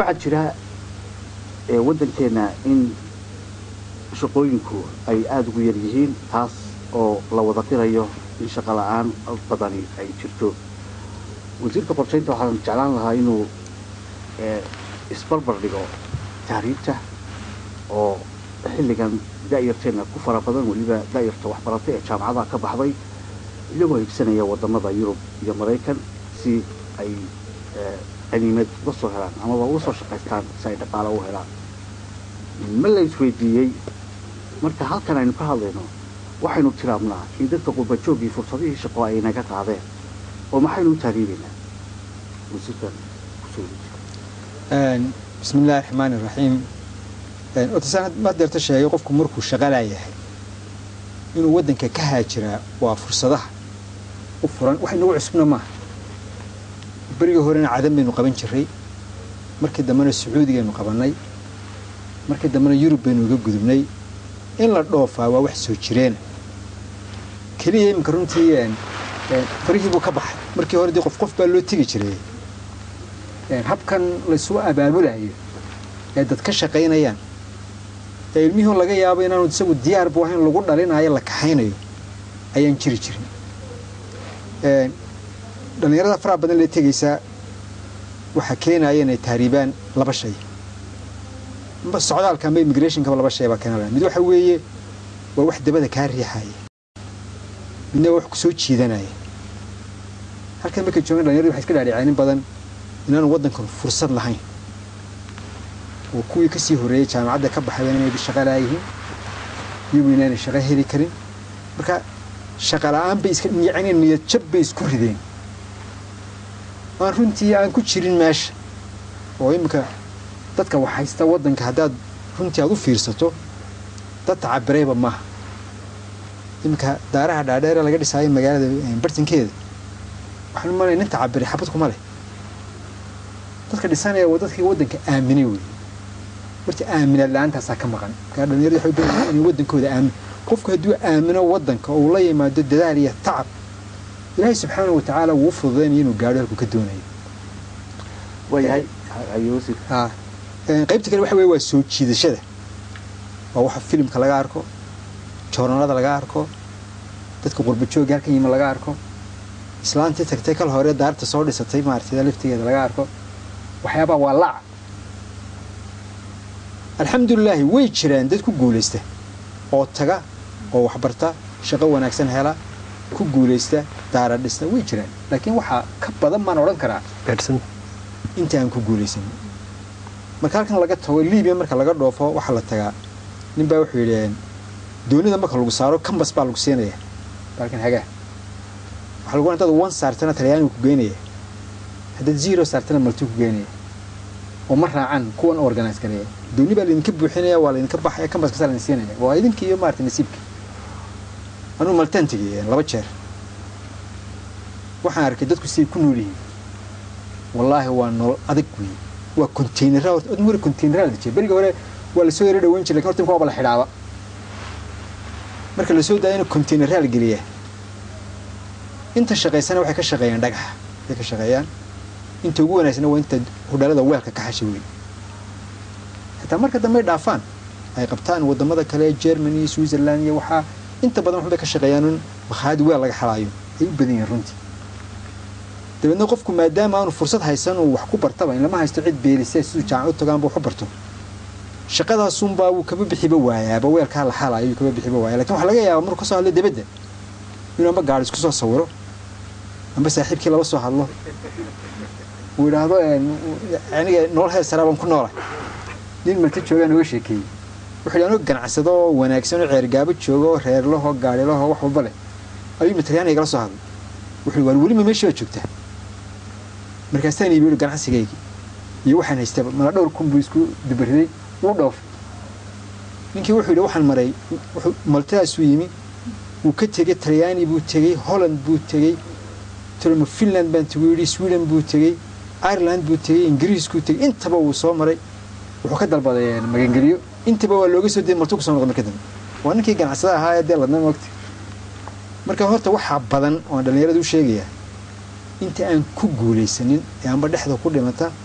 waxaa jira waddankeena in shaqooyinku ay aada ugu yar yihiin taas oo la wada qirayo in shaqo la-aan badani ay jirto wasiirka qorshaynta waxaan jeclaan lahaa inuu isbarbar dhigo tahriibta oo xilligan da'yarteena ku fara badan weliba da'yarta waxbaratay ee jaamacadaha ka baxday iyagoo higsanaya wadamada yurub iyo maraykan si ay qaniimad uga soo helaan amaba uga soo shaqaystaan si ay dhaqaalo u helaan ma la isweydiiyey marka halkan aynu ka hadlayno waxaynu tiraabnaa in dadka qurbajoogii fursadihii shaqo ay naga qaadeen oo maxaynu u tahriibaynaa wasiirkan kusoo bismi illaahi raxmaan iraxiim otasaan ma deerta sheegay qofku markuu shaqalaa yahay inuu waddanka ka haajiraa waa fursadaha u furan wax inagu cusubna maaha berigii horena cadan baynu qaban jiray markii dambena sacuudigaynu qabannay markii dambena yurub baynu uga gudubnay in la dhoofaa waa wax soo jireena keliya iminka runtii farihii buu ka baxay markii hore dee qof qof baa loo tegi jiray habkan laysu abaabulayo ee dad ka shaqaynayaan ee ilmihii laga yaabo inaanu isagu diyaarbu ahayn lagu dhalinayo la kaxaynayo ayaan jiri jirin dhallinyarada faraha badan lee tegaysaa waxaa keenaya inay tahriibaan laba shay socdaalka ama immigrationkaba laba shay baa keenaya mid waxa weeye waa wax dabada kaa riixaya midna waa wax kusoo jiidanaya halkan markay joogaan dhalinyaradu waxay iska dhaadhiceen in badan inaanu waddankan fursad lahayn oo kuwii kasii horreeyey jaamacadda ka baxayan inay shaqa laayihiin iyagu inaanay shaqo heli karin marka shaqa la-aan bay iska yacni niyad jab bay isku rideen aan runtii aan ku jirin meesha oo iminka dadka wax haysta waddanka haddaad runtii aad u fiirsato dad tacabireeba maaha iminka daaraha dhaadheere laga dhisaayo magaalada bartankeeda waxaan umalaya nin tacabiray xabad kuma leh dadka dhisanaya waa dadkii waddanka aaminay wey horta aaminaad la-aantaasaa ka maqan markaa dhalinyarada waxay badan inay waddankooda aamin qofku hadduu aamino waddanka oo uu la yimaado dadaal iyo tacab ilaahay subxaana wa tacaala wuu u fududaynaya inuu gaadho halkuu ka doonayo waayahay qaybta kale waxa weye waa soo jiidashada waa waxa filimka laga arko joornalada laga arko dadka qurbajooga halkan yima laga arko islaantii tagtay kal hore daarta soo dhisatay maaragtay laftigeeda laga arko waxyaabaa waa laac alxamdulilaahi way jiraan dad ku guulaysta oo taga oo waxbarta shaqo wanaagsan hela ku guulaysta daara dhista way jiraan laakiin waxaa ka badan maan odhan karaa inta aan ku guulaysanin marka halkan laga tago libiya marka laga dhoofo waxaa la tagaa nin baa wuxuu yidhi doonida marka lagu saaro kambas baa lagu siinaya baalkan hagaa waxaa lagu hadaad one saartana talyaanigu ku geynaya haddaad zero saartana maltuu ku geynaya oo ma raacan kuwan organize gareeya dooni baa laydinka buuxinaya waa laydinka baxaya kambaskasa laydin siinaya waa idinka iyo maarata nasiibka anuu maltaan tegay laba jeer waxaan arkay dadku siday ku nool yihiin wallaahi waa nolol adag weeye waa containera horta odma hore containera la dejiyay berigii hore waa lasoo yaro dhaweyn jiray lakin horta imka waaba la xidhaaba marka lasoo daayana containera la geliyaa inta shaqaysana waxay ka shaqeeyaan dhagaxa waxay ka shaqeeyaan inta ugu wanaagsana waa inta hudhalada weelka ka xasha wey xitaa marka dambe ay dhaafaan ay qabtaan wadamada kale germany iyo switzerland iyo waxaa inta badan waxbay ka shaqeeyaan un makhaayad weel laga xalaayo ay u badan yihiin runtii dabeedna qofku maadaama aanu fursad haysan uu wax ku bartaba in lama haysto cid beelise siduu jaamac u tagaanba wax u barto shaqadaasunbaa wuu kaba bixiba waayaaba weelkaa la xalaayo kaba bixiba waaya lakin waxaa laga yaaba markuu kasoo hadlo debadda inuu amba gaari isku soo sawiro amba saaxiibkii laba soo hadlo uu idhaahdo aniga nolol heer saraa baan ku noola nin malta joogaa nooga sheekeeyey wuxuu yidhi anoo ganacsado oo wanaagsan oo ceergaabo jooga oo reerlaho gaarilaho wax walba leh ayuu matalyaaniga igala soo hadlay wuxuu waan welima meeshii baad joogtaa markaasaan iibi yihi ganacsigaygii iyo waxaan haystaba mala dhowr kun buu isku dubariday wuu dhoofay ninkii wuxuu yidhi waxaan maray maltadaasuu yimi wuu ka tegey talyaani buu tegey holland buu tegey tolmo finland baan teguu yidhi sweden buu tegey ireland buu tegey ingiriiskuu tegey intaba wuu soo maray wuxuu ka dalbaday magangeliyo intaba waa looga soo dayay maltuu kusoo noqday marka dambe waa ninkii ganacsada ahaa ee dee ladna moogta marka horta waxaa badan oon dhallinyarada u sheegayaa inta aan ku guulaysanin ee amba dhexda ku dhimata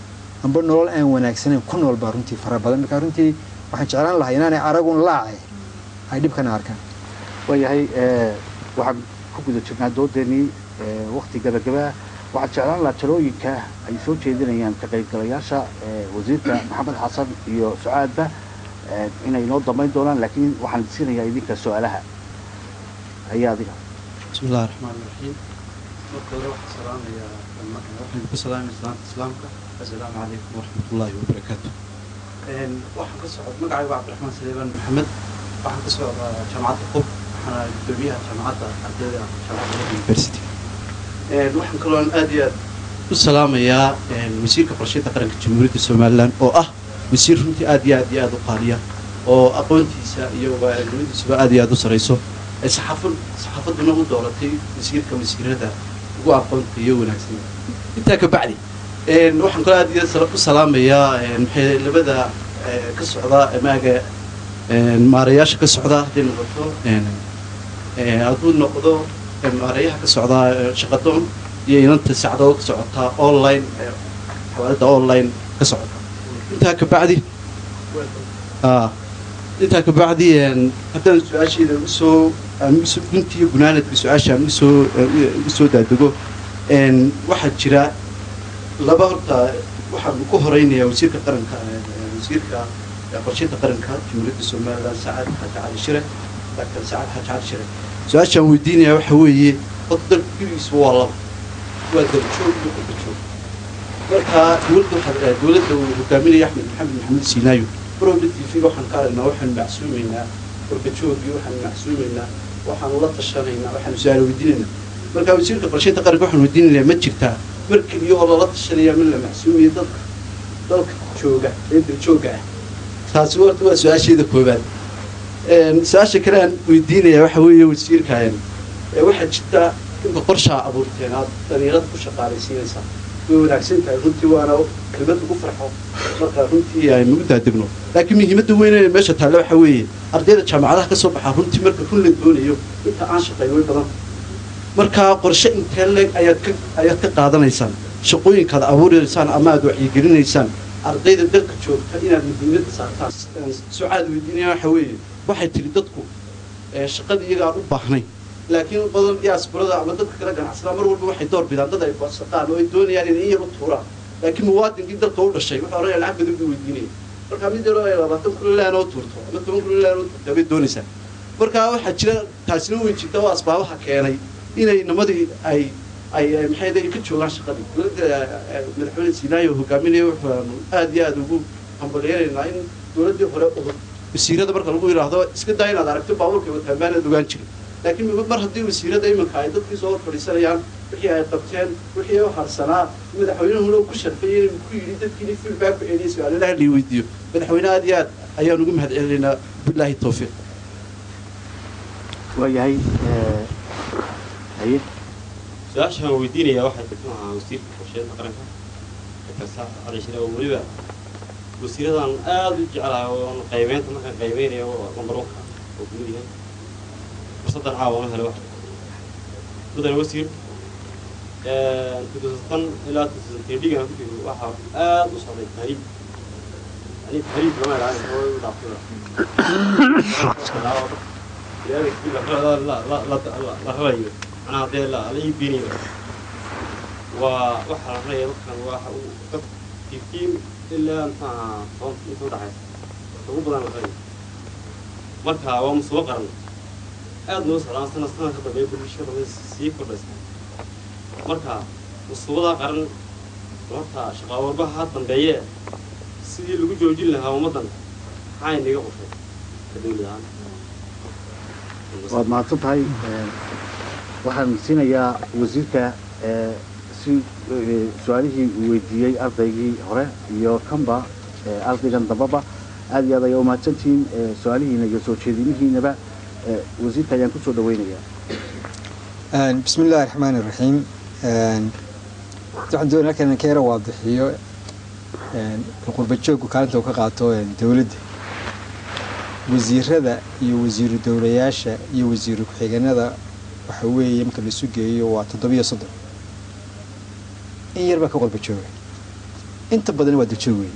amba nolol aan wanaagsanayn ku nool baa runtii fara badan marka runtii waxaan jeclaan lahaa inaanay aragun laace ay dhibkana arkaan waayahay waxaan ku guda jirnaa doodeenii wakti gabagaba waxaan jeclaan lahaa talooyinka ay soo jeedinayaan ka qaybgalayaasha wasiirka maxamed xasan iyo sucaadba inay noo damayn doonaan laakiin waxaan siinayaa idinka su-aalaha ayaa adiga بسم الله الرحمن الرحيم marka hore waxaan salaamayaa waxaan ku salaamay islaamka islaamka assalaamu calaykum waraxmat ullaahi wabarakaatu waxaan ka socod magacaygu cabdiraxmaan saleebaan maxamed waxaan ka socdaa jaamacadda qub waxaana gudoomiyaha jaamacadda ardayda jaamacadda university waxaan kaloo aad iyo aad u salaamayaa wasiirka qorsheynta qaranka jamhuuriyadda somalilan oo ah wasiir runtii aad iyo aad iyo aad u qaaliya oo aqoontiisa iyo waaranimadiisuba aad iyo aad u sarayso saxaafad saxaafadduna u dooratay wasiirka wasiirada ugu aqoonta iyo wanaagsan intaa ka bacdi waxaan kaloo aad iyo u salaamayaa maxay labada ka socda maaga maarayaasha ka socda hadday noqoto hadduu noqdo maarayaha ka socda shaqadoon iyo inanta sacdoo ka socotaa online xawaalada online ka socota intaa ka bacdi intaa ka bacdi haddaan su-aasheeda usoo guntiiyo gunaanadka su-aashaan usoo ugu soo daadego waxaa jira laba horta waxaan ku horeynayaa wasiirka qaranka wasiirka qorsheynta qaranka jamhuuriyadda somaliland sacad xaaji cali shire doctor sacad xaaji cali shire su-aashaan weydiinayaa waxa weeye horta dalka gurigiisa waa laba waa daljoog iyo qurbajoog marka dowladda waxaa dowladda uu hogaaminaya axmed maxamed maxamed siinaayo barowda t v waxaan ka aragnaa waxaan macsuumaynaa qurbajoogii waxaan macsuumaynaa waxaanu la tashanaynaa waxaanu su-aal weydiinaynaa marka wasiirka qorsheynta qaranka waxaan weydiinaynaa ma jirtaa mar keliya oo lala tashanaya min la macsuumiyo dadka dalka jooga ee daljooga ah taasi horta waa su-aasheeda koobaad su-aasha kale aan weydiinaya waxa weeye wasiirka waxaa jirta inka qorshaa abuurteen aad dhalinyarada ku shaqaalaysiinaysaa way wanaagsan tahay runtii waana kelmad ugu farxo marka runtii aynu u daadegno laakiin muhiimadda weyn ee meesha taalla waxa weeye ardayda jaamacadaha ka soo baxaa runtii marka run la doonayo inta aan shaqayn way badan marka qorshe intee leeg ayaad ka ayaad ka qaadanaysaan shaqooyinkaad abuuraysaan ama aad wacyigelinaysaan ardayda dalka joogta inaad muhiimadda saartaan sucaad weydiinaya waxa weeye waxay tiri dadku shaqada iyaga aan u baahnayn laakiin badan diasporada ama dadka kala ganacsadaa mar walba waxay door bidaan dad ay boodsadaan oo ay doonayaan inay in yar u tuuraan laakiin muwaadinkii dalka u dhashay wuxuu oranaya lacag badan buu weydiinaya marka mid yaro ay labaatan kun laan oo tuurto ama toban kun laan oo tuurto bay doonaysaa marka waxaa jira taasina weyn jirta oo asbaabaha keenay inay nimadii ay ay maxay ka joogaan shaqadii dowladda madaxweyne siinaayo hogaaminaya waxaanu aad iyo aad ugu hambalyeeraynaa in dowladdii hore udub wasiirada marka lagu yidhaahdo iska daa inaad aragto baabuurkay wataan baanaad ogaan jirin laakiin mar haddii wasiirada iminka ay dadkii soo fadhiisanayaan wixii ay qabteen wixii u harsanaa madaxweynuhuna ku sharfay inuu ku yidhi dadkiini feedback ku celiyay su-aalaha la weydiiyo madaxweyne aad iyo aad ayaan ugu mahad celinaynaa bilaahi tawfiiq waayahay haye su-aashaan weydiinayaa waxay tahay maaha wasiirka qorsheynta qaranka dr cali shire oo weliba wasiiradan aada u jeclahay oo qaybeynta markaan qaybeynayo lambar wanka oo kumid yahay fursaddan caawa ma helo wax mudane wasiir kutusatan ilaa kutusatay dhigan ku jiro waxaa aada u socday tahriib yani tahriib lama ilaalin oo u dhaafsada la rabayo macnaha dee la la iibinayo waa waxaa la rabaya dadkan waxa uu dad fifteen ilaa maxaa toban inta udhaxaysa ugu badan la rabayo marka waa musubo qaran aada noo socdaan sana sana ka dambeeya bulshada way sii kordhaysa marka musubada qaran horta shaqaa warbaha ha dambeeye sidii lagu joojin lahaa ummaddan maxaa inaga qoshay ka dawlad ahaan waad mahadsan tahay waxaan siinayaa wasiirka si su-aalihii uu weydiiyey ardaygii hore iyo kanba ardaygan dambaba aad iyo aad ayaa umahadsantihiin su-aalihiina iyo soo jeedinihiinaba wasiirka ayaan kusoo dhaweynayaa bismi illaahi raxmaani raxiim waxaan doonaya halkan ka yara waadixiyo qurba joogku kaalinta uu ka qaato dowladda wasiirada iyo wasiiru dowlayaasha iyo wasiiru ku-xigeenada waxa weeye marka laisu geeyo waa toddobiyo soddon in yar baa ka qurba jooga inta badan waa dajoog weyn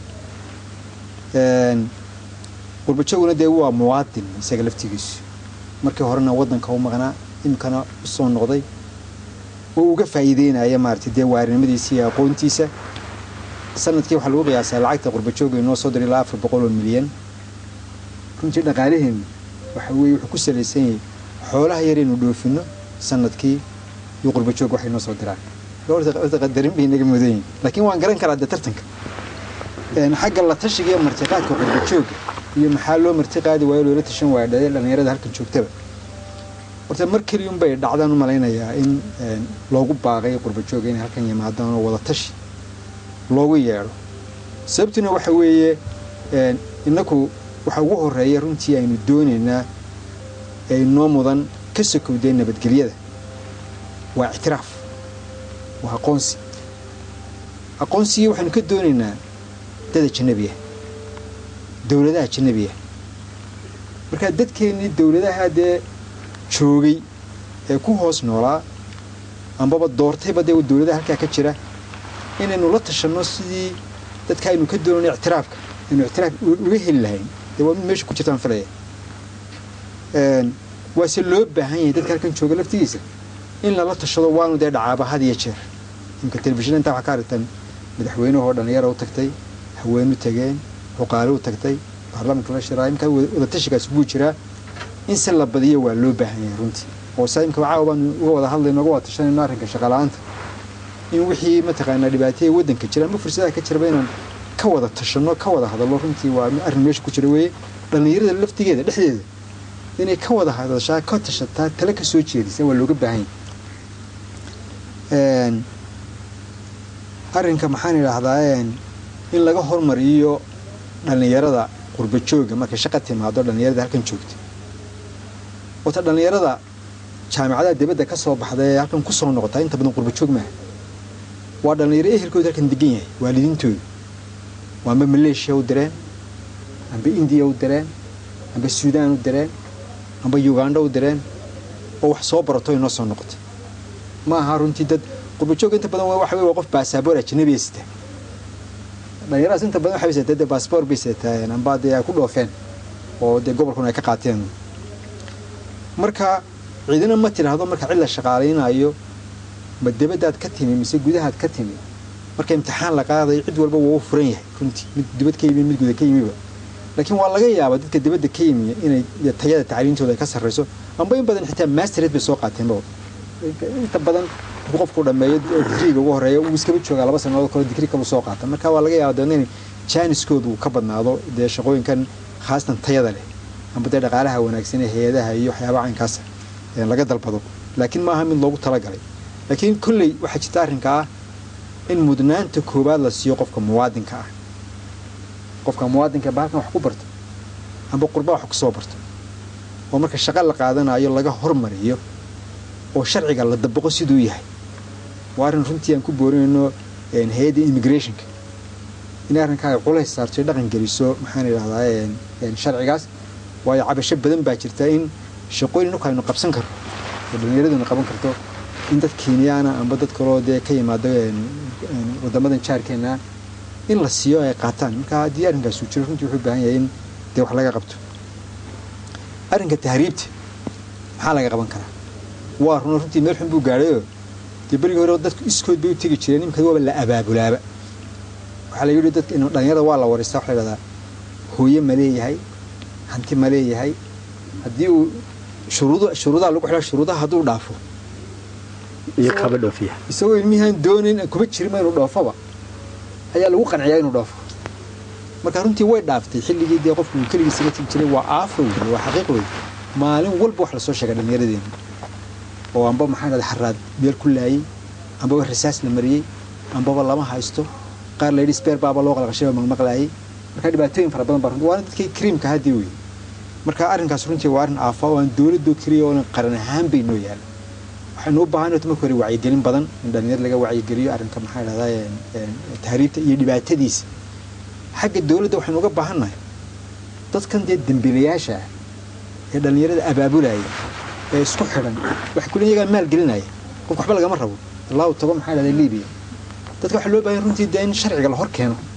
qurbajooguna dee waa muwaadin isaga laftigiisu markii horena waddanka u maqnaa imikana usoo noqday oo uga faa'iideynaya maaragtay dee waarinimadiisa iyo aqoontiisa sanadkii waxaa lagu qiyaasaa lacagta qurbajooga inoo soo diray ilaa afar boqol oo milyan runtii dhaqaalaheenu waxa weeye wuxuu ku salaysan yahay xoolaha yaraynu dhoofino sanadkii iyo qurbajoog waxay noo soo diraan horta qadarin bay naga mudan yihin laakiin waan garan karaa dee tartanka xagga la tashiga iyo martiqaadka qurbajooga iyo maxaa loo martiqaadi waayo loola tashan waaya dhadee dhallinyarada halkan joogtaba horta mar keliyun bay dhacdaan u malaynayaa in loogu baaqay qurbajooga inay halkan yimaadaan oo wada tashi loogu yeedho sababtuna waxa weeye innaku waxa ugu horeeya runtii aynu doonaynaa ee inoo mudan ka sokowdee nabadgelyada waa ictiraaf waa aqoonsi aqoonsigii waxaynu ka doonaynaa dad ajanabi ah dowladaha ajanabi ah markaa dadkeennii dowladaha dee joogay ee ku hoos noolaa ambaba doortayba dee dowladaha halkaa ka jira inaynu la tashanno sidii dadka aynu ka doonayno ictiraafka aynu ictiraaf uga heli lahayn dee waa mid meesha ku jirtaan filaya waase loo baahan yahay dadka halkan jooga laftigiisa in lala tashado waanu dee dhacaaba had iyo jeer imka telefishinna intaa waxaa ka aragtaan madaxweynahoo dhallinyara u tagtay haweenu tageen xuqaale u tagtay baarlamaanka la shiraa imkaa wadatashigaas buu jiraa in si la badiyo waa loo baahan yahay runtii oo saa imka caawa baanu uga wada hadlayno uga wada tashanayno arrinka shaqala-aanta in wixii mataqaanaa dhibaataya waddanka jira ama fursadaha ka jiraba inaan ka wada tashanno ka wada hadallo runtii waa arrin meesha ku jira weeye dhallinyarada laftigeeda dhexdeeda inay ka wada hadashaa ka tashataa tale ka soo jeedisa waa looga baahan yahay arrinka maxaan idhaahdaa in laga hormariyo dhallinyarada qurbajooga markay shaqa timaado dhallinyarada halkan joogta wata dhallinyarada jaamicadaha dibadda ka soo baxda ee halkan ku soo noqotaa inta badan qurbajoog maaha waa dhallinyaro ehelkooda halkan degan yahay waalidiintooda waa amba maleeshiya u direen amba indiya u direen amba suudaan u direen amba uganda u direen oo wax soo barato inoo soo noqotay ma aha runtii dad qurbajoog inta badan waxa wey waa qof baasaboor ajanabiya sita dhallinyaradaas inta badan waxay sitaa dee baasboor bay sitaa amba dee ay ku dhoofeen oo dee gobolkuna ay ka qaateen marka ciidina ma tidhaahdo marka cid la shaqaalaynayo ma dibadaad ka timi mise gudahaad ka timi marka imtixaan la qaadayo cid walba waa u furan yahay runtii mid dibad ka yimi mid guda ka yimiba laakiin waa laga yaabaa dadka dibadda ka yimi inay tayada tacliintooda ay ka sarrayso amba in badan xitaa mastered bay soo qaateenba inta badan markuu qofku dhameeyo digriga ugu horeeya uu iskaba joogaa laba sannadood kale digri kalu soo qaata marka waa laga yaaba dabeedna in jaaniskoodu uu ka badnaado dee shaqooyinkan khaasatan tayada leh amba dee dhaqaalaha wanaagsan ee hay-adaha iyo waxyaabaha caynkaasa laga dalbado laakiin maaha mid loogu talagalay laakiin kolley waxaa jirta arrinka ah in mudnaanta koowaad la siiyo qofka muwaadinka ah qofka muwaadinka ba halkan wax ku barto amba qurba wax kusoo barto oo marka shaqo la qaadanayo laga hormariyo oo sharciga la dabaqo siduu yahay waa arrin runtii aan ku boorinayno hay-adda immigrationka inay arrinkaa ay culays saarto dhaqan geliso maxaan idhahdaa sharcigaas waayo cabasho badan baa jirta in shaqooyin dhulka aynu qabsan karno oo dhallinyaraduna qaban karto in dad kenyaana amba dad kaloo dee ka yimaado wadamadan jaarkeena in la siiyo ay qaataan marka haddii arrinkaas uu jiro runtii wuxuu baahan yahay in dee wax laga qabto arrinka tahriibta maxaa laga qaban karaa waa runa runtii meel xun buu gaadhayoo dee berigii hore dadku iskood bay u tegi jireen imika waaba la abaabulaaba waxaa la yidhi dadka dhalinyarada waa la wareystaa waxa la yidhahdaa hooye ma leeyahay hanti ma leeyahay haddii uu shuruud shuruudaha lagu xidhaa shuruudaha hadduu dhaafo iyo kaba dhoofiya isagoo ilmihaan doonayn kuma jirima inuu dhoofaba ayaa lagu qanciyaa inuu dhoofo marka runtii way dhaaftay xilligii dee qofku uu keligiis iga tigi jiray waa aafo wey waa xaqiiq wey maalin walba wax lasoo sheegay dhallinyaradeena oo amba maxaa dhahda xaraad meel ku laayey ambaba rasaas la mariyey ambaba lama haysto qaar la yidhi sbeer baaba loo qalqashay oo maqmaqlaayey marka dhibaatooyin fara badan baa runtii waana dadkii kariimka haddii wey marka arrinkaas runtii waa arrin aafa oo aan dowladoo keliya oo qaran ahaan bay noo yaala waxaynu u baahan marka hore wacyigelin badan in dhalinyar laga wacyigeliyo arrinka maxaa dhahdaa tahriibta iyo dhibaatadiisa xagga dowladda waxaynu uga baahannahay dadkan dee dembiilayaasha ah ee dhallinyarada abaabulaya ee isku xidhan waxay kule iyagaa maal gelinaya qofka waxba lagama rabo allahu tago maxaa dhahdaa libiya dadka waxaa loo baahan runtii dee in sharciga la hor keeno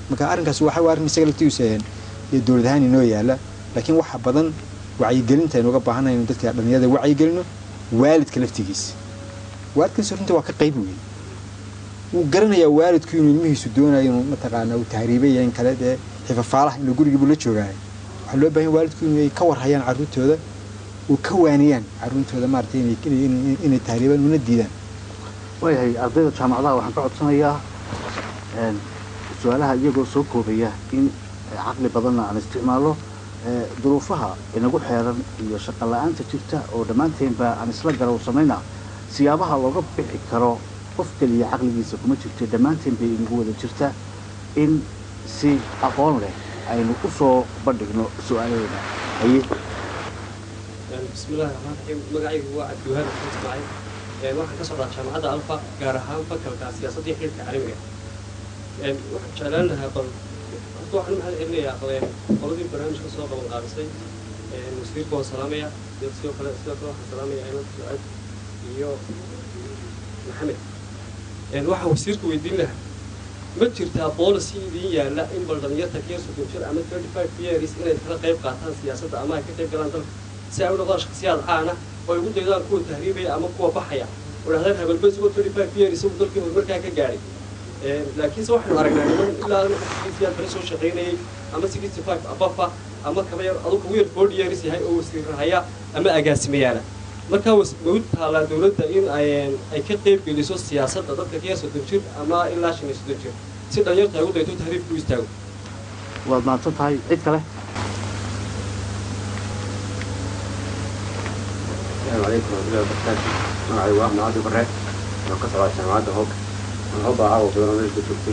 marka arrinkaas waxa waa arrin isaga laftigiisa een, iyo dowlad ahaan inoo yaala laakiin waxa badan wacyigelinta aynu uga baahanahay in dadka dhalinyarada wacyigelino waalidka laftigiisa waalidkiisa runtii waa ka qayb weyn wuu garanayaa waalidku inuu ilmihiisu doonayo inuu mataqaana uu tahriibay iyo in kale dee xifafaalaha inuu gurigiibu la joogaayo waxaa loo baahan yahay waalidku inay ka warhayaan carruurtooda uu ka waaniyaan carruurtooda maaragtay inay inay- inay tahriibaan una diidaan waayahay ardayda jaamacadaha waxaan ka codsanayaa een, su-aalaha iyagoo soo koobaya in eh, caqli badanna aan isticmaalo eh, duruufaha inagu xeeran iyo shaqo la-aanta jirta oo dhammaanteenba aan isla garowsanayna siyaabaha looga bixi karo qof keliya caqligiisa kuma jirto dhammaanteen bay inagu wada jirta in si aqoon leh aynu u soo bandhigno su-aalaheena haye بسم الله الرحمن الرحيم magacaygu waa cabdiwahaab xasan ismaaciil Een, waxaan ka socdaa jaamacadda alfa gaar ahaan fakalka siyaasadda iyo xiriirka caalamiga Een, waxaan jeclaan lahaa bal horta waxaan u mahad celinayaa een, qoladii barnaamijka soo qaban qaabisay Een, wasiirka waan salaamaya iyo sidoo kale sidoo kale waxaan salaamaya ayman sucaad iyo maxamed Een, waxaan wasiirka weydiin lahaa ma jirtaa policy idiin yaalla in bal dhalinyarta ka yar soddon jir ama 35 years inay kala qayb qaataan siyaasadda ama ay ka qayb galaan dalka si ay u noqdaan shakhsiyaad caana oo ay ugu daydaan kuwa tahriibaya ama kuwa baxaya oo dhahdaan habelba isagoo 35 years isagu dalkii horumarkaa ka gaadhay Een, laakiinse waxaanu aragnaa niman ilaa siyaad bari soo shaqaynayay ama 65 abafa ama kaba yar adugu ugu yar 40 years yahay oo wasiirahaya ama agaasimayaala markaa was- ma u taalaa dowladda in ay ay ka qayb geliso siyaasadda dadka ka yar soddon jir ama ilaa shan iyo soddon jir si dhalinyarta ay ugu dayto tahriibku u istaago waad mahadsan tahay cid kale السلام عليكم ورحمة الله وبركاته معي واحد عبد البراء أنا قصر على جامعة هوك أنا هوبا عاو في برنامج بتوكتي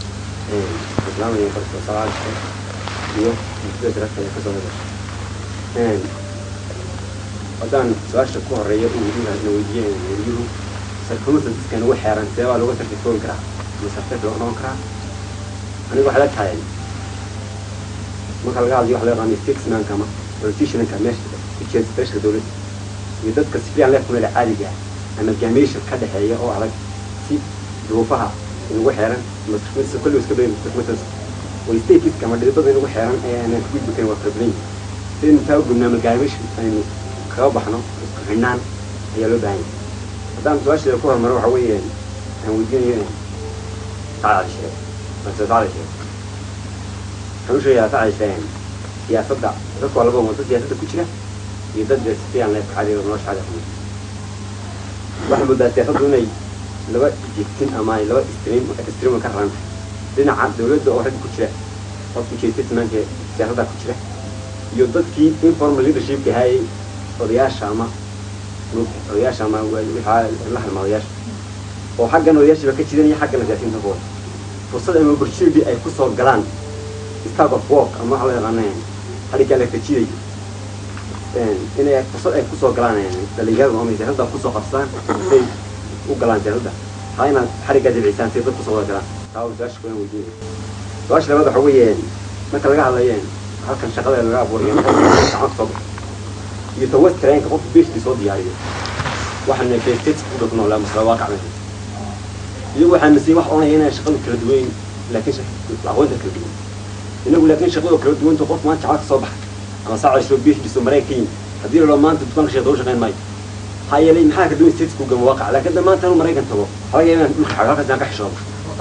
إسلام اللي قصر صلاة الشيخ يو مستوى دراسة اللي قصر هذا ودان سؤال شكو هرية ومدينة نويجية ويجيو سركونو سنتسكن وحيران سيوا لغة تلفون كرا مسافر لو نون كرا أنا واحد لا تحايل marka laga hadlayo waxa laga yaqaano statesman kama politicianka meesha ku jeeda special dowladda iyo dadka si fiican leefka meel caadiga ah ama jaamiyasha ka dhexeeya oo adag si duruufaha inagu xeeran maskuulsa kulli iska bayn maskuulsas way statekiska ama dhibada inagu xeeran ee aanan ku gudbi karin waa problem si in taa u gudnaa magaamisha aynu kaga baxno isku xidhnaan ayaa loo baahan yahay haddaan su-aasheeda ku hormaro waxa weeye aan weydiinayo sacad sheeg balse sacad sheeg waxaan u sheegayaa sacad sheeg siyaasadda dadka waa laba wado siyaasadda ku jira iyo dad si fiican leefka caadiga nolosha caadiga ku waxaa moodaa siyaasaddu inay laba jigtin ama ay laba extreme extreme ka raran dhinaca dowladda oo rag ku jira qofku jeestismanka siyaasadda ku jira iyo dadkii informal leadershipka hayay odayaasha ama odayaasha ama waxaa la halma odayaasha oo xaggan odayaashiba ka jiran iyo xaggan siyaasiyiinta kuwa fursad ama opportunity ay kusoo galaan start of work ama waxa loo yaqaana xadhigga la kajiday inay fursad ay kusoo galaan dhalinyarada ama siyaasadda kusoo qabsadaan say u galaan siyaasadda haa inaad xadhiggaa dibcisaan si dad kusoo wada galaan taa waa su-aasha kulan weydiinaya su-aasha labaad waxa weeye marka laga hadlayo halkan shaqada laga abuurayo gacan soo baxo iyo ta west trainka qofka bishkii soo diyaariyo waxaana bestate ku dhaqno la masala waaqac meesha iyagu waxaa nasiib wax oonaya inay shaqadu kala duwan laakiin aqoonta kala duwan inagu laakiin shaqadu kala duwanta qof maanta jacad ka soo baxa ama saaca isoo bishkiiso maraykan ka yimid haddii la maanta dukaanka sheekada u shaqayn maayo maxaa yeelay maxaa ka duwan states ku gama waaqac laakiin hadda maanta anu maraykan tago waxaa laga yaabaa dhulka xaga halkaas aan ka xishoodo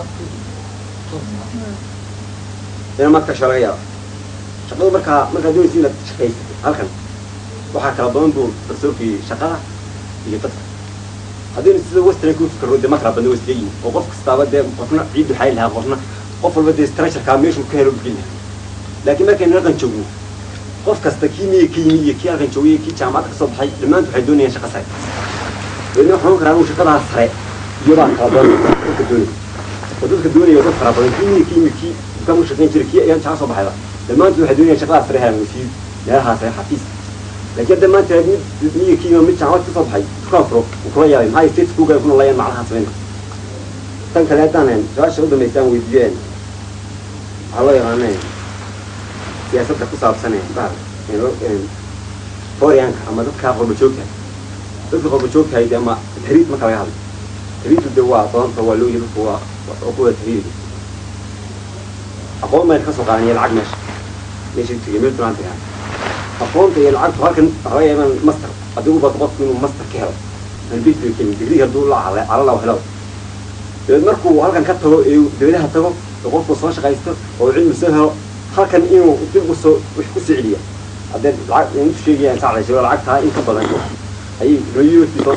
ina maad ka xishoo laga yaaba shaqadu markaa markaa doonaysa inaad shaqaysa halkan waxaa kala badan buu farsoorkii shaqada iyo dadka haddii sida western ku fikro dee ma kala badna west leeyihin oo qof kastaaba dee qofna ciidu xayl lahaa qofna qof walba dee structurekaa meeshuu ka helo geli lahaa laakiin markaynu halkan joogno qof kasta kii miya ka yimi iyo kii halkan joogay iyo kii jaamacad ka soo baxay dhammaantu waxay doonayaan shaqa sare weydna waxaan oran karaa anu shaqadaa sare iyobaa kala badan dadka doonaya oo dadka doonaya dad fara badan kii miya ka yimi kii dukaan u shaqayn jiray kii ayaan jaca soo baxayba dhammaantu waxay doonayaan shaqadaa sare helaan wasiir meelahaa sare xafiis laakiin hadda maanta mid miya ka yimi mid jaamacad ka soo baxay dukaan furo uu kula yaabay maxaa states kuga kuna layaan macnaha samayna tan kale haddaan su-aasha u dambaysaan weydiiyeen waxaa loo yaqaaneen siyaasadda ku saabsan bahal forianka ama dadka qurba joogta dadka qurba joogtahay de ama tahriid marka laga hadlo tahriidku de waa badanta waa loo yiri dadku waa kuwa tahriidi aqoon baan ka soo qaadan iyo lacag meesha meesha tegay meel duraan tagaa aqoonta iyo lacagtu halkan waxaa laga yaabaa master adigu baad qofku inuu master ka helo aan basic kenin digrii hadduu la cala calala helo dabeed markuu halkan ka tago ee dawladaha tago oo qofku soo shaqaysto oo cilmi soo helo halkan inuu dib u soo wax ku soo celiya haddee lacag intu sheegayaan saacdayso lacagtaa in ka badan ayay rayuutii soo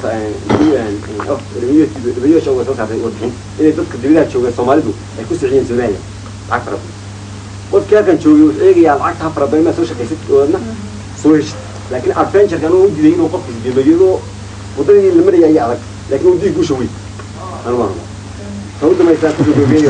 rayuutii uga soo saartay warbixin inay dadka dawladaha jooga soomaalidu ay ku soo celiyeen soomaaliya lacag fara badan qofkii halkan joogay wuxuu eegayaa lacagtaa fara badan maa soo shaqaysad oodna soo heshid laakiin adventureka anuu u diiday inuu qofkiis gebayado waddadii la maraya ayaa adag laakiin uu diig guusha wey anu waan ta u damaysaa kusoo gabagabaya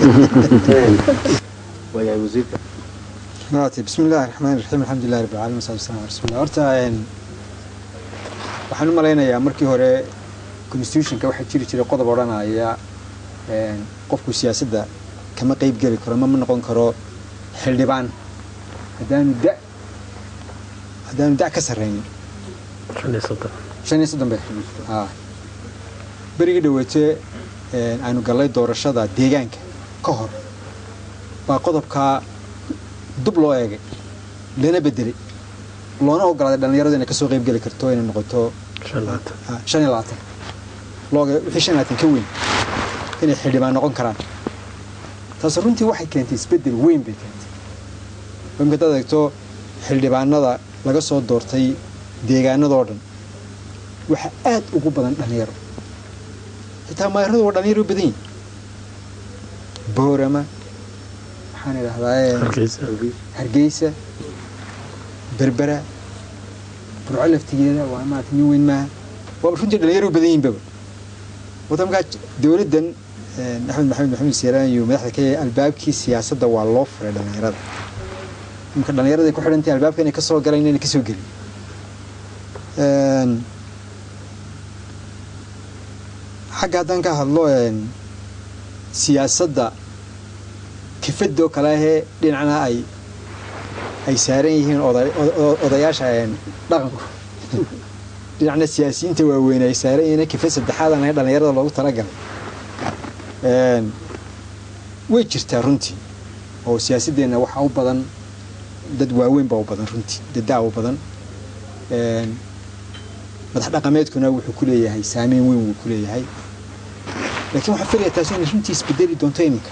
waayahay wasiirka maaragtay bismi illaahi raxmaani raxiim alxamdulillahi rabbil caalamiin wasalaatu wasalaamu ala rasuulillah horta een, waxaan u malaynayaa markii hore constitutionka waxaa jiri jiray qodob odhanaya een, qofku siyaasadda kama qeyb geli karo ma ma noqon karo xildhibaan haddaanu da haddaanu da ka sarreynin shan iyo soddon shan iyo soddon bay haa berigii dhaweete een, aanu gallay doorashada deegaanka ka hor baa qodobkaa dub loo eegay lana bedelay loona ogolaaday dhallinyaradu inay kasoo qeyb geli karto inay noqoto shan iyo labaatan ah, shan iyo labaatan looga wixii shan iyo labaatan ka weyn inay xildhibaan noqon karaan taas runtii waxay keentay isbeddel weyn bay keentay imika hadaad eegto xildhibaanada laga soo doortay deegaanadoo dhan waxaa aad ugu badan dhallinyaro xitaa maayaradu waa dhallinyaro u badan yihin boorama waxaan idhahdaa hargeysa hargeysa berbera burco laftigeeda waa maarata nin weyn maaha waaba runtii dhalinyaro u badan yihin baba wata markaa dowladdan eh, axmed maxamed maxamed seeraan iyo madaxda ka yahay albaabkii siyaasadda waa loo furay dhalinyarada imika dhalinyarada ay ku xidhan tahay albaabka inay kasoo galaan inayna kasoo gelin Een, xagga haddaan ka hadlo een, siyaasadda kifadoo kale ahee dhinacna ay ay saaran yihiin oday- o- odayaasha een, dhaqanku dhinacna siyaasiyiinta waaweyn ay saaran yihiin kifad saddexaadan ahayn dhallinyarada loogu talagalay Een, way jirtaa runtii oo siyaasadeenna waxaa u badan dad waaweyn baa u badan runtii dadaa u badan Een, madax dhaqameedkuna wuxuu ku leeyahay saameyn weyn wuu ku leeyahay laakiin waxaan filayaa taasi inay runtii isbedeli doonto iminka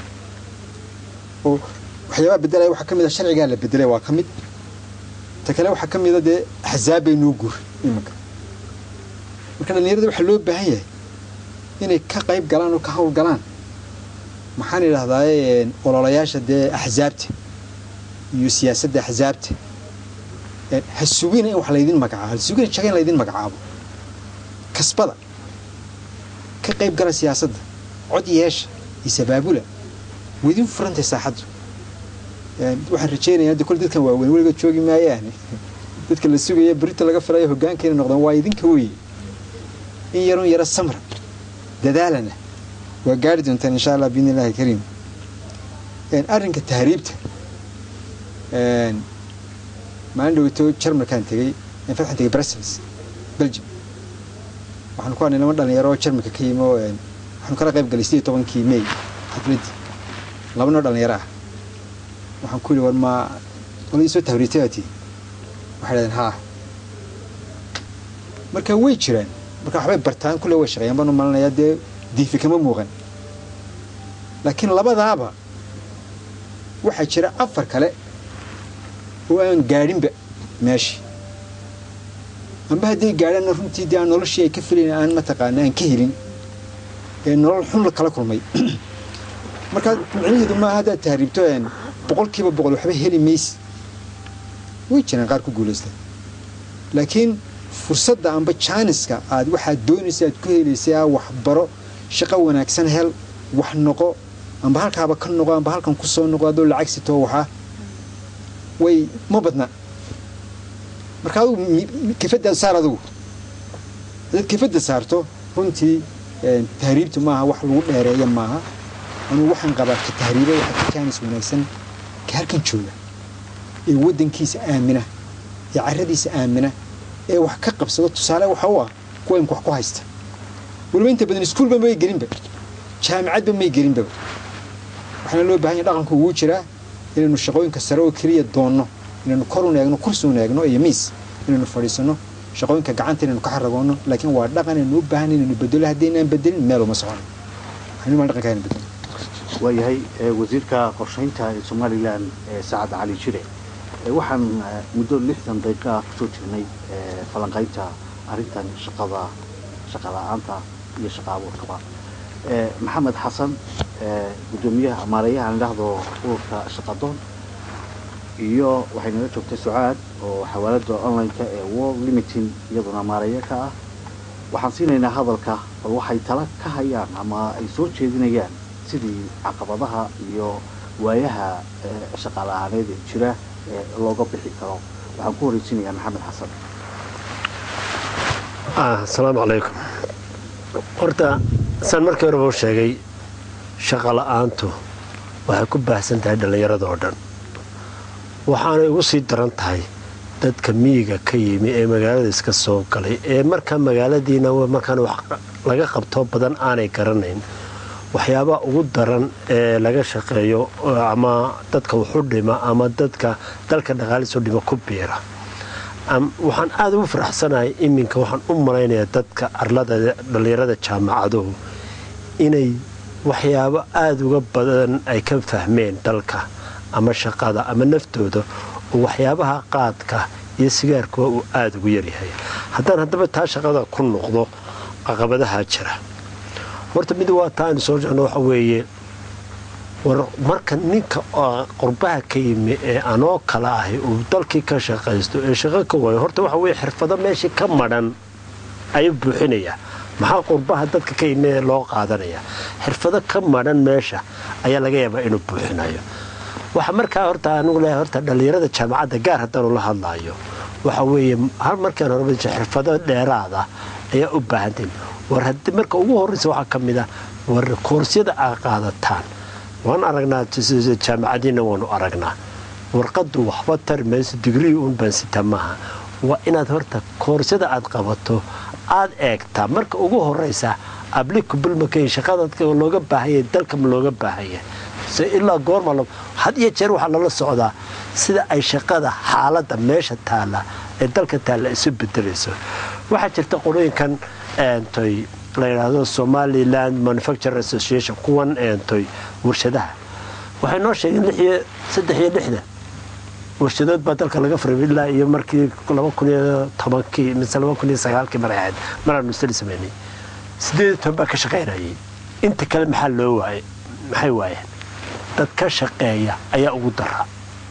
oo waxyaabaha bedelaya waxaa ka mid a sharcigaa la bedelay waa ka mid ta kale waxaa ka mid a dee axzaab bay noo guur iminka marka dhallinyarada waxaa loo baahan yahay inay ka qayb galaan oo ka hawl galaan maxaan idhahdaaye ololayaasha dee axzaabta iyo siyaasadda axzaabta Een, ha sugina in wax laydin magacaabo ha sugina shaga in laydin magacaabo kasbada ka qayb gala siyaasadda cod yeesha iyo sabaabula wadin furantay saaxaddu Een, waxaan rajaynayaa hadda kole dadkan waaweyn weligood joogi maayaane dadka la sugaya berita laga filayo hoggaankeena noqdaan waa idinka weye in yarun yaro samra dadaalana waa gaari doontaan insha allah biidni illaahi kariim Een, arrinka tahriibta Een, maalin dhaweyto jarmalkaan tegey in fatxan tegey brussels belgium waxaanu ku hadnay lama dhalinyaro oo jarmalka ka yimi oo een, waxaanu kala qayb galay sidii tobankii may xafladdii laba noo dhalinyaro ah waxaan ku yidhi war ma qoladii soo tahriibtay aa tihi waxay dhahdeen haa marka way jiraan marka waxbay bartaan kulle way shaqeeyaan baan u malinayaa dee diifi kama muuqan laakiin labadaaba waxaa jira afar kale oo aan gaadhinba meeshii amba hadday gaadhaanna runtii dee aan noloshii ay ka filayn aan mataqaana aan ka helin ee nolol xun la kala kulmay markaa micnaheedu maaha haddaad tahriibto een boqolkiiba boqol waxba heli maysi way jiraan qaar ku guulaysta laakiin fursadda amba jaaniska aad waxaad doonaysa aad ku helaysay ah waxbaro shaqo wanaagsan hel wax noqo amba halkaaba ka noqo amba halkan ku soo noqo adoo lacag sitoo waxaa way ma badna marka adugu kifadda saar adugu haddaad kifadda saarto runtii een, tahriibtu maaha wax lagu dheereeya maaha anugu waxaan qabaa ka tahriiba waxaa ka jaanis wanaagsan ka halkan jooga ee waddankiisa aamina ee carradiisa aamina ee wax ka qabsado tusaale waxa u ah kuwa imka wax ku haysta weliba inta badan iskuulba may gelinba jaamicadba may gelinba waxaana loo baahan yahay dhaqanku ugu jiraa inaynu shaqooyinka sare oo keliya doonno inaynu kor un eegno kursi un eegno iyo miis inaynu fadhiisano shaqooyinka gacanta inaynu ka xaragoono laakiin waa dhaqan aynu u baahan inaynu bedelo haddii inaan bedelin meel uma socono waxaynu maan dhaqanka aynu bedelo waayahay ee, wasiirka qorshaynta ee somalilan ee sacad cali jire ee, waxaan eh, muddo lixdan daqiiqa ah kusoo jirnay ee, falanqaynta arrintan shaqada shaqa la-aanta iyo shaqa abuurkaba ee, maxamed xasan ee, guddoomiyaha maareeyaha aan idhaahdo ururka shaqadoon iyo waxay nala joogtay sucaad oo xawaalada online-ka ee world limiting iyaduna maareeya ka ah waxaan siinaynaa hadalka bal waxay tala ka hayaan ama ay soo jeedinayaan sidii caqabadaha iyo waayaha ee, shaqa la-aaneed ee jira ee looga bixi karo waxaan ku horeysiinayaa maxamed xasan ah asalaamu calaykum horta saan markii horeba u sheegay shaqa la'aantu waxay ku baahsan tahay dhallinyarada oo dhan waxaanay ugu sii daran tahay dadka miyiga ka yimi ee magaalada iska soo galay ee markaa magaaladiina markaan wax laga qabto badan aanay garanayn waxyaabaha ugu daran ee laga shaqeeyo ama dadka wuxu dhima ama dadka dalka dhaqaalisu dhima ku biira Am- waxaan aada ugu faraxsanahay iminka waxaan u malaynayaa dadka arlada dhallinyarada jaamacaduhu inay waxyaabo aada uga badan ay ka fahmeen dalka ama shaqada ama naftooda oo waxyaabaha qaadka iyo sigaarkuwa uu aada ugu yaryahay haddaan haddaba taa shaqada ku noqdo caqabadaha jira horta mid waa taa aynu soo jeegno waxa weeye war marka ninka oo qurbaha ka yimi ee anoo kala ahi uu dalkii ka shaqaysto ee shaqo ka waayo horta waxa weye xirfado meeshii ka madhan ayuu buuxinayaa maxaa qurbaha dadka ka yimi ee loo qaadanaya xirfado ka madhan meesha ayaa laga yaabaa inuu buuxinayo waxa markaa horta anigu leeyahay horta dhallinyarada jaamacadda gaar haddaanu la hadlaayo waxa weeye hal markaan horeba xirfado dheeraada ayaa u baahantahin war haddii marka ugu horreysa waxaa ka mid ah war koorsiyada aa qaadataan waan aragnaa jaamacadiina waanu aragnaa warqadu waxba tari mayso digrii uun bansita maaha waa inaad horta koorsada aad qabato aad eegtaa marka ugu horeysa applicable makay shaqada looga baahanya dalka ma looga baahanya se ilaa goorma had iyo jeer waxaa lala socdaa sida ay shaqada xaaladda meesha taalla ee dalka taalla isu bedelayso waxaa jirta qolooyinkan toy la yidhaahdo somaliland manufacture association kuwan toy warshadaha waxay noo sheegeen lixiyo saddex iyo lixdan warshadood baa dalka laga furay ilaa iyo markii laba kun iyo tobankii mise laba kun iyo sagaalkii maray ahayd maraanu sali sameynay sideed iyo toban baa ka shaqaynayay inta kale maxaa loo waayay maxay waayeen dad ka shaqeeya ayaa ugu dara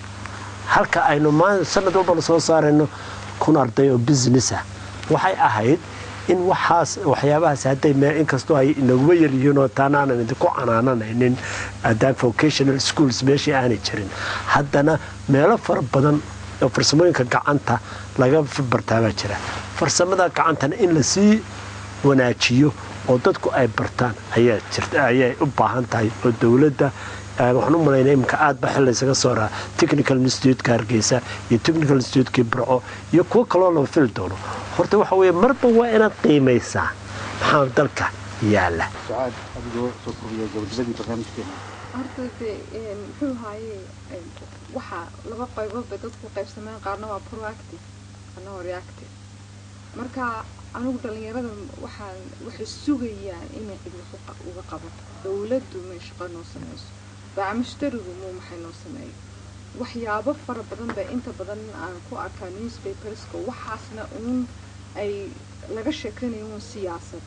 halka aynu maa sanad walba la soo saarayno kun arday oo businessa waxay ahayd in waxaas waxyaabahaas hadday mee inkastoo ay inaguba yaryihiin oo taana aanan idinku canaananaynin haddaan vocational schools meeshii aanay jirin haddana meelo fara badan oo farsamooyinka gacanta laga bartaabaa jira farsamada gacantana in lasii wanaajiyo oo dadku ay bartaan ayaa jirta ayay u baahan tahay oo dowladda waxaan u malaynaa iminka aad ba xil isaga soo raa technical institute-ka hargeysa iyo technical institute-kii burco iyo kuwo kaloo laba fili doono horta waxa weeye marba waa inaad qiimaysaa maxaa dalka yaala sucaad adigoo soo koobiya gabagabadii barnaamijkeena horta de muxuu haaye waxaa laba qaybood bay dadku qaybsameen qaarna waa proactive qaarna waa reactive marka anigu dhallinyarada waxaan waxay sugayaan inay cid wax uga qabato dowladdu may shaqo noo samayso baacamushtarigu muu maxay noo sameeyo waxyaabo fara badan baa inta badan aan ku arkaa newspaperska waxaasna uun ay laga sheekanayo uun siyaasad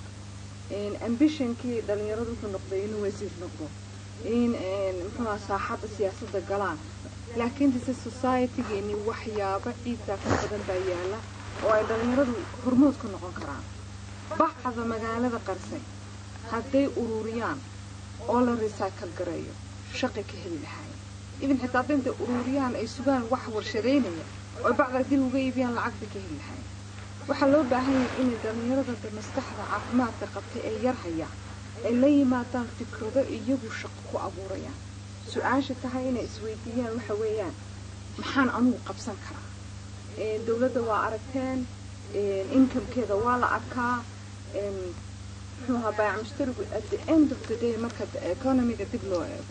ambitionkii dhallinyaradu wuxuu noqday inuu wasiir noqdo in muxuuha saaxadda siyaasadda galaan laakiin dise societygeeni waxyaabo ciidkaa ka badan baa yaala oo ay dhallinyaradu hormood ka noqon karaan bacda magaalada qarsay hadday ururiyaan oo la recycle gareeyo shaqay ka heli lahaayeen idin xitaa hadda intay ururiyaan ay sugaan wax warshadeynaya oo bacda dib uga iibiyaan lacag bay ka heli lahaayeen waxaa loo baahan yahay inay dhallinyarada maskaxda caafimaadka qabtay ee yar hayaan ay la yimaadaan fikrado iyagu shaqo ku abuurayaan su-aasha tahay inay isweydiiyaan waxa weeyaan maxaan anugu qabsan karaa dowladda waa aragteen incomekeeda waa la arkaa muxuu ahaa baayac mushtarigu at the end of the day marka economiga dib loo eego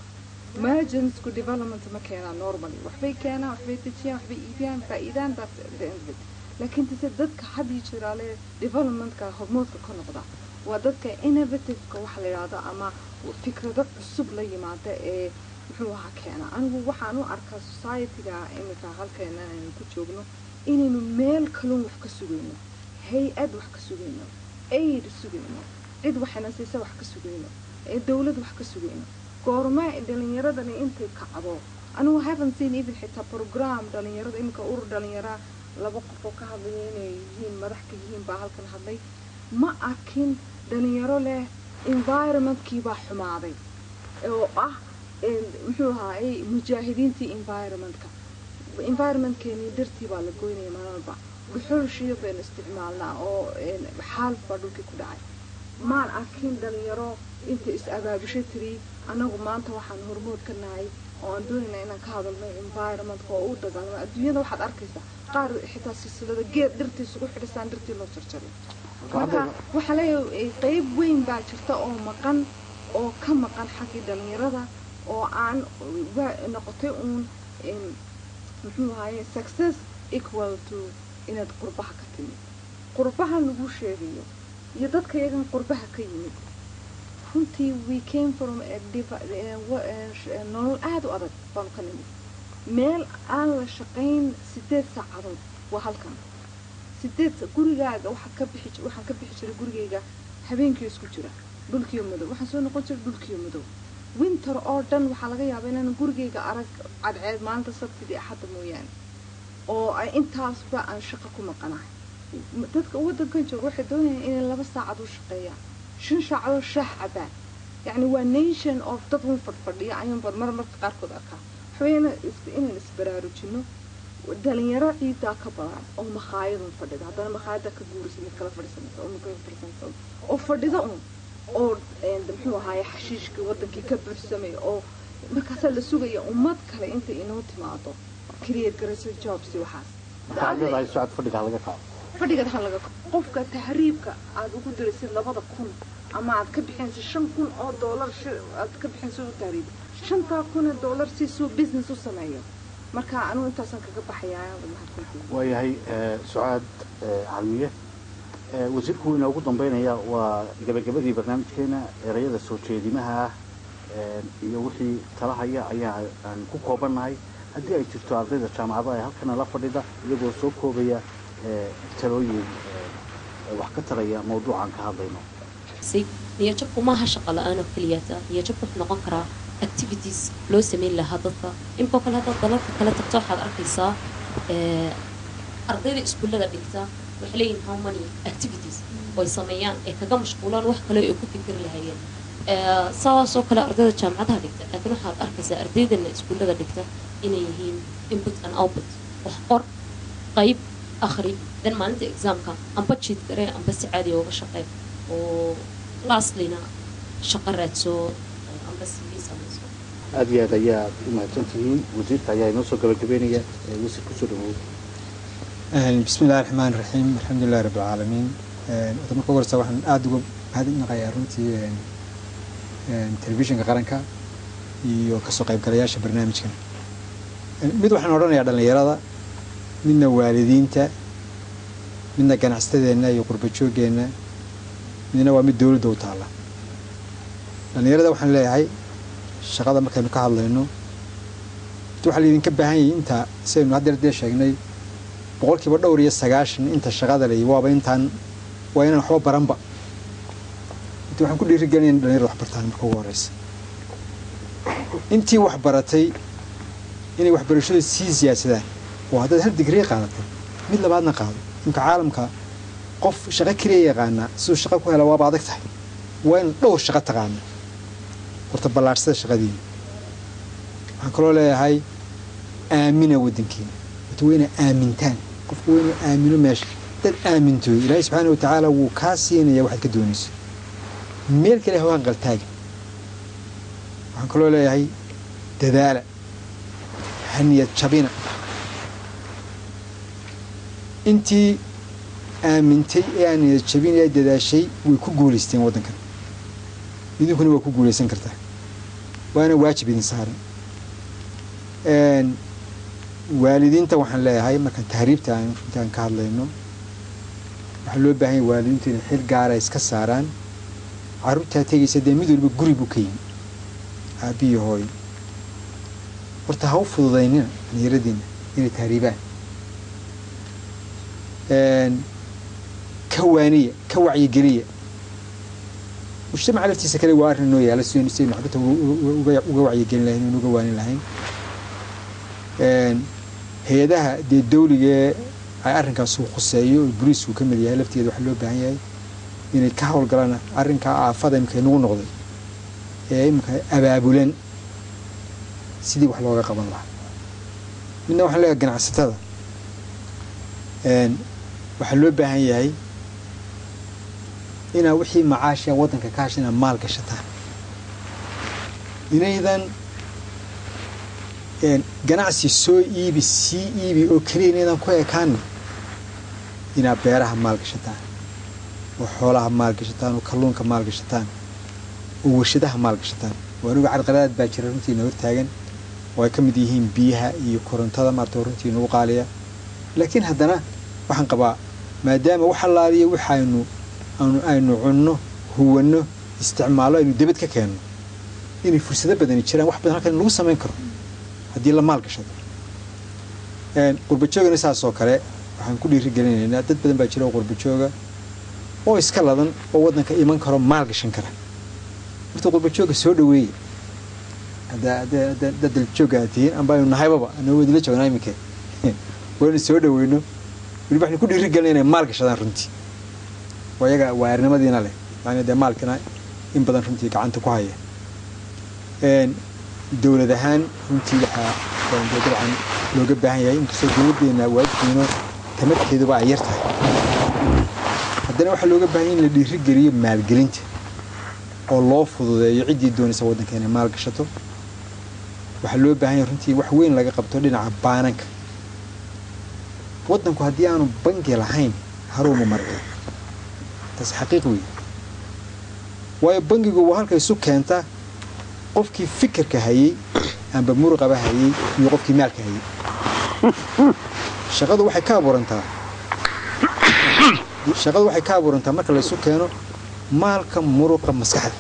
marginsku development ma keenaa normally waxbay keenaan waxbay dejiyaan waxbay iibiyaan faa'iidaan that's the end of it laakiin tase dadka had iyo jiraale developmentka hormoodka ka noqda waa dadka innovativeka waxa la yidhahdo ama fikrado cusub la yimaada ee muxuu ahaa keena anigu waxaan u arkaa societyga iminka halkeena aynu ku joogno inaynu meel kalun wax ka sugayno hay-ad wax ka sugayno aid sugayno cid waxayna siisa wax ka sugayno ee dowlad wax ka sugayno goormaa dhalinyaradani intay kacdo anigu haven't seen even xitaa program dhalinyarada iminka urur dhalinyara laba qof oo ka hadlaya inay yihiin madax ka yihiin baa halkan hadlay ma arkin dhalinyaro leh environmentkii baa xumaaday oo ah muxuu ahaayey mujaahidiintii environmentka environmentkeenii dartii baa la goynaya maalmalba dhuxulshiyo baynu isticmaalnaa oo xaalf baa dhulkii ku dhacay maan arkin dhalinyaro inta is abaabusho tiri anagu maanta waxaan hormood ka nahay oo aan doonayna inaan ka hadalno environmentka oo u dagaalamo adduunyada waxaad arkaysaa qaar xitaa silsilada geed dhirtii isugu xidhisaan dhirtii loo jarjaray marka waxaa leeyahay qeyb weyn baa jirta oo maqan oo ka maqan xaggii dhalinyarada oo aan noqotay uun muxuu ahaye success equal to inaad qurbaha ka timid qurbaha lagu sheegayo iyo dadka iyagan qurbaha ka yimid runtii we came from nolol aada u adag baanu ka nimid meel aan la shaqayn sideed saacadood waa halkan sideed gurigaaga waxaad ka bixi waxaan ka bixi jiray gurigayga habeenkii isku jira dhulkiyo madow waxaan soo noqon jiray dhulkiyo madow winter oo dhan waxaa laga yaabaa inaan gurigayga arag cadceed maalinta sabtidii axadda mooyaane oo ay intaasba aan shaqo ku maqanahay dadka waddankan jooga waxay doonayaan inay laba saacad u shaqeeyaan shan saacadoo shaax cabaan yacni waa nation of dad un fadhfadhiya ayuun bad mar marka qaarkood arkaa waxaweyana inaan isbaraarujino dhalinyaro ciidaa ka badan oo makhaayadun fadhida haddana makhaayada ka guurisa mid kala fadhisanaysa oo mid kala fadhisanaysa oo fadhida un oo muxuu ahaaye xashiishkii wadankii ka buuxsamay oo markaasaa la sugaya ummad kale intay inoo timaado create garayso jobs waxaas socod fadhiga laga kaco fadhiga ha laga qofka tahriibka aad ugu diraysid labada kun ama aad ka bixinaysid shan kun oo doolar aad ka bixinaysid u tahriib shantaa kun oo doolar si suu business u sameeyo marka anugu intaasaan kaga baxayaa waayahay sucaad calmiye wasiirku wuu inoogu dambeynaya waa gabagabadii barnaamijkeena erayada soo jeedimaha ah iyo wixii talahaya ayaa aan ku koobannahay haddii ay jirto ardayda jaamacadaha ee halkana la fadhida iyagoo soo koobaya talooyin wax ka taraya mawduucan ka hadlayno niyajabku maaha shaqo la-aan oo keliyata niyajabku wuxuu noqon karaa activities loo sameyn lahaa dadka imikoo kale haddaad dalalka kale tagto waxaad arkaysaa ardayda iskuullada dhigta waxay leeyihin how many activities oo ay sameeyaan ee kaga mashquulaan wax kale ay ku fikiri lahayeen saasoo kale ardayda jaamacadaha dhigta laakiin waxaad arkaysaa ardaydana iskuullada dhigta inay yihiin input and output wax qor qayb akhri dan maalinta exaamka amba jiid garee amba si caadiya uga shaqee oo lastlyna shaqo raadso amba cv samayso aada iyo aad ayaad u mahadsan tihiin wasiirka ayaa inoo soo gabagabeynaya wasiir kusoo dhawood bismi illahi raxmaan raxiim alxamdulilahi rabbi alcaalamiin wada marka ugu horeysa waxaan aada uga mahadnaqayaa runtii telefishinka qaranka iyo kasoo qaybgalayaasha barnaamijkan mid waxaan odhanayaa dhallinyarada midna waalidiinta midna ganacsatadeenna iyo qurbajoogeenna midna waa mid dowladda u taalla dhallinyarada waxaan leeyahay shaqada markaynu ka hadlayno waxaa laydinka baahan yahay inta sidaynu haddeer dee sheegnay boqolkiiba dhowr iyo sagaashan inta shaqada lay waaba intaan waa inaan waxba baranba inta waxaan ku dhiirigelinaya in dhalinyarada wax bartaan marka ugu horeysa intii wax baratay inay waxbarashada sii siyaadsadaan oo haddaad hal digrii qaadatay mid labaadna qaado imka caalamka qof shaqo keliya yaqaanaa siduu shaqo ku hela waaba adag tahay waa in dhowr shaqo taqaana horta ballaadhsada shaqadiina waxaan kaloo leeyahay aamina waddankiina horta waa inaa aamintaan qofku waa inuu aamino meesha dad aamintoy ilaahay subxaana watacaala wuu kaa siinaya waxaad ka doonayso meel kale hawaan qaltaaga waxaan kaloo leeyahay dadaala haniyad jabina intii aamintay ee aan niyad jabin ee dadaashay way ku guulaysteen waddankan idinkuna waa ku guulaysan kartaa waana waajib idin saaran Een, waalidiinta waxaan leeyahay markaan tahriibta aan intaan ka hadlayno waxaa loo baahan yahay waalidiintu inay xil gaara iska saaraan carruurtaa tegaysa dee mid walba guri buu ka yimi aabbiyi hooyo horta ha u fududaynina dhalinyaradiina inay tahriibaan Een, ka waaniya ka wacyigeliya mujtamaca laftiisa kale waa arrin noo yaala sidaynu sidaynu xaggata uga uga wacyigelin lahayn inu uga waanin lahayn Een, hay-adaha dee dawligee ay arrinkaas uu khuseeyo oo boliisku ka mid yahay lafteeda waxaa loo baahan yahay inay ka howlgalaan arrinkaa aafada imika inagu noqday ee imika abaabulan sidii wax looga qaban lahaa midna waxaan leeyahay ganacsatada Een, waxaa loo baahan yahay inaa wixii macaasha waddanka ka hasha inaad maal gashataan inaydan een, ganacsi soo iibi sii iibi oo keliya inaydan ku ekaana inaad beeraha maal gashataan oo xoolaha maal gashataan oo kalluunka maal gashataan oo warshadaha maal gashataan oo anigu carqaladaad baa jira runtii na hortaagan oo ay ka mid yihiin biyaha iyo korontada maarta oo runtii nagu qaaliya laakiin haddana waxaan qabaa maadaama wax allaaliya waxaynu aanu aynu cunno huwanno isticmaallo aynu debad ka keenno inay fursado badani jiraan wax badan halkan lagu samayn karo haddii la maal gashado Een, qurbajoogana saas oo kale waxaan ku dhiirigelinaynaa dad badan baa jira oo qurbajooga oo iska ladan oo waddanka iman karo maal gashan kara horta qurbajooga soo dhaweeya hadda hadda hadda dad daljooga aad tihiin amba aynu nahaybaba anagoo idinla joognaa iminka waynu soo dhaweyno weliba waxaynu ku dhiirigelina inay maal gashadaan runtii waa iyaga waarinimadiina leh yani dee maalkina in badan runtii gacanta ku haya Een, dowlad ahaan runtii waxaa een, dee dabcan looga baahan yahay inkastoo dowladdeena waajibkeeno tamarteeduba ay yar tahay haddana waxaa looga baahan yahay in la dhiirigeliyo maalgelinta oo loo fududeeyo ciddii doonaysa waddanka inay maal gashato waxaa loo baahan yahay runtii wax weyn laga qabto dhinaca baananka waddanku haddii aanu bangi lahayn haruuma marka taas xaqiiq weeye waayo bangigu waa halka isu keenta qofkii fikirka hayey amba muruqaba hayey iyo qofkii maalka hayey shaqadu waxay ka abuurantaa shaqadu waxay ka abuurantaa marka la isu keeno maalka muruqa maskaxda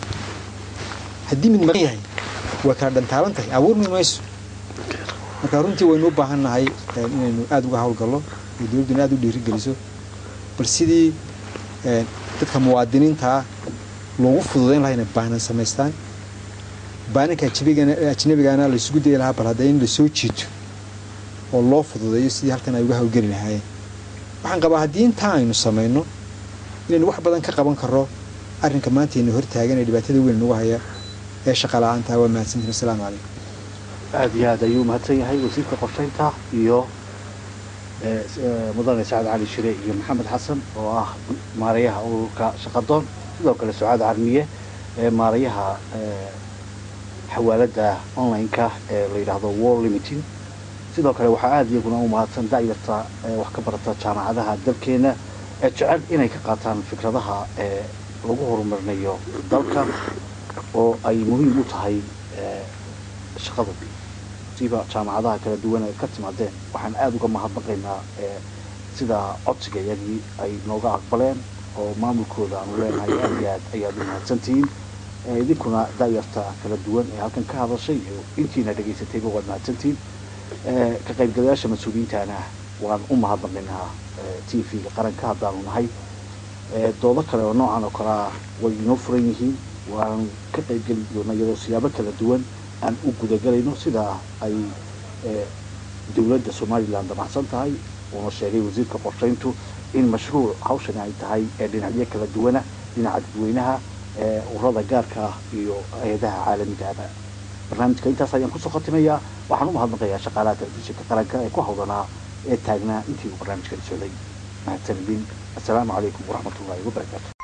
haddii mid maqan yahay waa kala dhantaaban tahay abuurmi mayso marka runtii waynu u baahan nahay een, inaynu aada uga howlgallo iyo dowladduna aada u dhiirigeliso bal sidii een, dadka muwaadiniinta ah loogu fududayn lahaa inay baanan samaystaan baananka ajnabigana ajnabigana la isugu dayi lahaa bal hadda in la soo jiito oo loo fududeeyo sidii halkan ay uga hawlgeli lahaayeen waxaan qabaa haddii intaa aynu samayno inaynu wax badan ka qaban karro arrinka maanta ina hortaagan ee dhibaatada weyn nagu haya ee shaqa la-aanta waa mahadsantiin asalaamu calaykum aada iyo aad ayuu mahadsan yahay wasiirka qorshaynta iyo eh, s- eh, mudane sacad cali shire iyo maxamed xasan oo ah maarayaha ururka shaqadoon sidoo kale sucaad carmiye ee maarayaha eh, xawaalada online-ka ee la yidhaahdo war limiting sidoo kale waxaa aada iyaguna u mahadsan da'yarta ee wax ka barata jaamacadaha dalkeena ee jecel inay ka qaataan fikradaha ee lagu horumarinayo dalka oo ay muhiim u tahay eh, shaqada siba jaamacadaha kala duwan ay ka timaadeen waxaan aada uga mahadnaqaynaa eh, sida codsiga iyagii ay nooga aqbaleen oo maamulkooda aanu leenahay aada iyo aad ayaad u mahadsantihiin Eh, idinkuna da'yarta kala duwan ee halkan ka hadashay iyo intiina dhegaysatayba waad mahadsantihiin Eh, ka qaybgalayaasha mas-uuliyiintana waan u mahadnaqaynaa t v-ga qaranka haddaanu nahay Eh, doodo kale oo noocan oo kale ah way inoo furan yihiin waan ka qaybgeli doona iyadoo siyaabo kala duwan aan u gudagelayno sida ay eh, dowladda somalilan damacsan tahay uuna sheegay wasiirka qorshayntu in mashruuc hawshani ay tahay ee dhinacyo kala duwana dhinaca dadweynaha ee ururada gaarka ah iyo hay-adaha caalamigaaba barnaamijka intaas ayaan kusoo khatimayaa waxaan u mahadnaqayaa shaqaalaha telefishinka qaranka ee ku hawlanaa ee taagnaa intii uu barnaamijkani socday mahadsanidin assalaamu calaykum waraxmatullaahi wabarakaatu